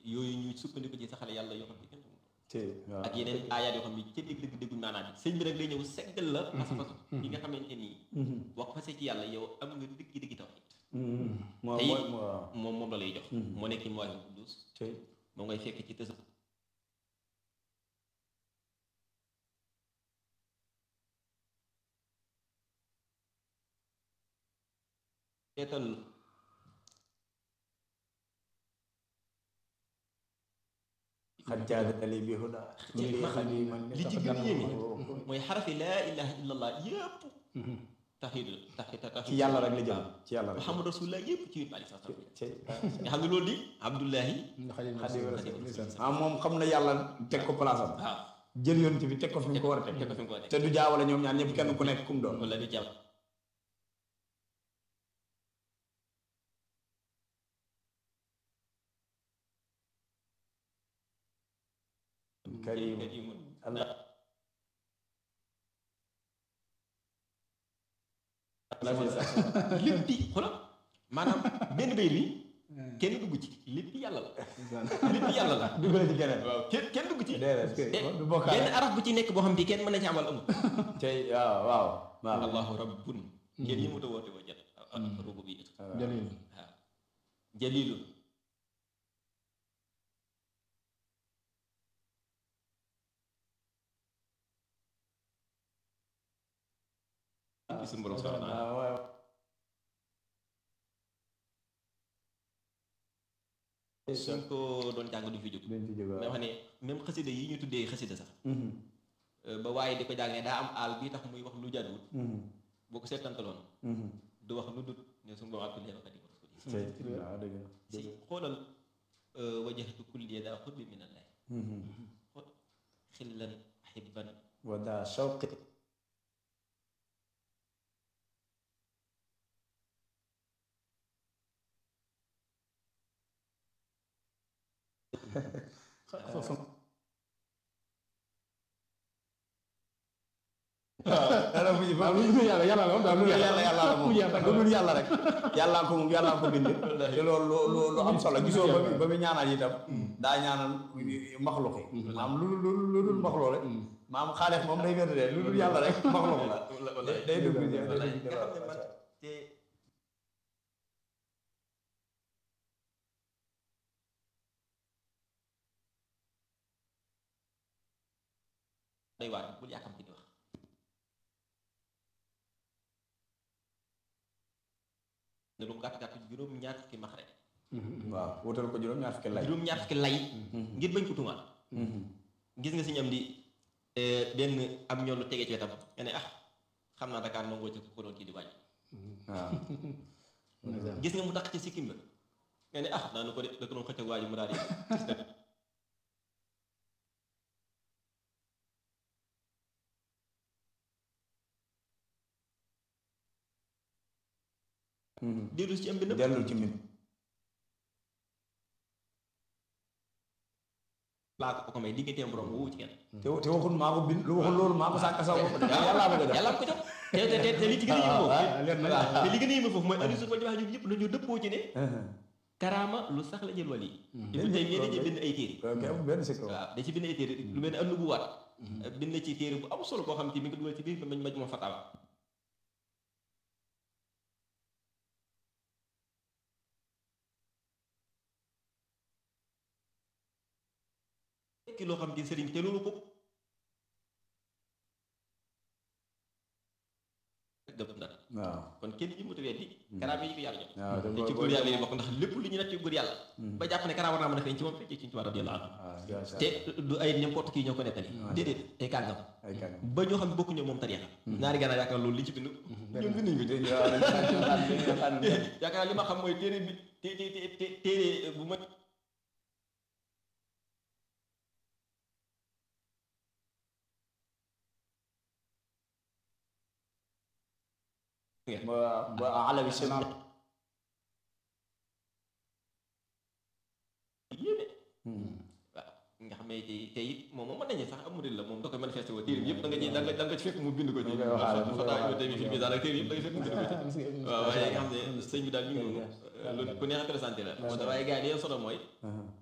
yooyu ñu sukkandiku ci saxale yàlla yoo xam ne kenn xamul te waaw ak yeneen aayaat yoo xam ne ca dégg dégg dégguñ maanaam bi sëñ bi rek lay ñëw seggal la pas-pas yi nga xamante nii boo ko fasee ci yàlla yow am nga dëgg dëgg tawhid moo te mooy it moo waaw moom moom la lay jox moo nekk ci mooy Quddus te moom ngay fekk ci tës seetal xat jaadali bi huda ci xadiman li ci gën a yéeme mooy xarafi laa ilaha illallah yëpp taxid taxid taxid ci yàlla rek la jëm ci yàlla rek Muhammad rasulullah yëpp ci yit alei salaam te nga xam ne loolu di Abdullahi xadim ah moom xam na yàlla teg ko place am waaw jël yonent bi teg ko fi mu ko war a teg teg ko fi mu ko teg te du jaawale ñoom ñaar ñëpp kenn ku nekk kum doon wala du jàpp karim karimun allah lépp di xoolal maanaam benn bay bi kenn dugg ci lépp yàlla la lépp yàlla la duggale ci keneen waaw kenn kenn dugg ci déedéet te du bokkaale benn araf bu ci nekk boo xam bi kenn mën na ci amal amul tey waaw waaw waaw allahu rabbun kenn yi mu ta woote woo jat rubu bi it jalil waaw jalilun ci suñu borom subhanahu wa taala waaw waaw suñ ko doon jàng du fi jóg dañ ci jóg mais wax ne même xasida yi ñu tuddee xasida sax ba waaye di ko jàngee daa am aal bii tax muy wax lu jaaduwul boo ko seetantaloon du wax lu dut ne suñu borom abdul leewa xadim rasul tey waaw dëgg la si xoolal wajahtu kulli daa xutbi min allah xool xillan ahibban wa daa shawqi dara bu ñu waaw lu dul yàlla yàlla la moom daal lu yàlla yàlla la moom yàlla lu dul yàlla rek yàllaa ko moom yàllaa ko bind te loolu lu lu lu am solo gisoo ba mu ba mu ñaanal itam daa ñaanal maxluq yi maam lu lu lu dul maxluq rek maam xaalis moom day wér de lu dul yàlla rek maxluq la day day dugg ci day wallaay dugg ci nga xam ne man loolu. te day waar bul yàkkamti di wax ne lu mu gàtt gàtt juróom ñaar fukki max rek waaw wutal ko juróom ñaar fukki lay juróom ñaar fukki lay ngir bañ ko tuumaal gis nga si ñam di benn am ñoom lu tege ci wetam nga ne ah xam naa Dakar nangoo ci ko doon kii di wàññi waaw gis nga mu tax ci sikkim ba nga ne ah daanu ko de da ko doon xëcc waa ji mu daal di dellu ci am bi nëpp dellul ci min laa ko ko may digganteem borom woowu ci kenn te te waxul maa ko bind lu waxul loolu maa ko sàkk saw bopp de yàllaa bëgg a def yàlla ko jox te te te te li ci gën a yéeme foofu ah, leer na te li gën a yéeme foofu mooy Aliou Sow ba ñoom ñëpp dañoo dëppoo ci ne karaama lu sax la jël wàll yi Ibnu Taymiyya da ci bind ay téere ok amul benn sikk waaw da ci bind ay téere lu mel ne am nubuwaat bind na ci téere bu am solo boo xam te mi ngi ko dugal ci biir mañ maj ma fatawa ki loo xam te sëriñ te loolu ko gëm na waaw kon kenn ñi mutu weddi karaama yi ko yàlla jox waaw te ci góor yàlla yi bokk ndax lépp lu ñu natt ci góor yàlla ba jàpp ne karaama war naa mën a feeñ ci moom fekkee ci ñu tubaab radiyallahu anhu waaw te du ay n'importe qui ñoo ko nettali déedéet ay kàngam ay kan ba ñoo xam ne bokkuñu moom tariixa ñaari gànnaar yaakaar loolu li ci bind ñoom binduñ ko ci yaakaar li ma xam mooy téere bi té té té téere bu ma ba ba alawi seen yéeme waaw nga xam ne tey tey it moom moom mën nañu sax am murid la moom da koy manifesté woo téere bi yëpp da nga ci da nga da nga ci fekk mu bind ko ci mu koy waxaale, mu koy Fataa waxaale. Ibnu Taymiyya fi misaal ak téere yëpp da nga fekk mu bind ko ci waaw waaye nga xam ne sëñ bi daal ñu ngi noonu lu ku neex a présenté la moo tax waaye gars yi li leen solo mooy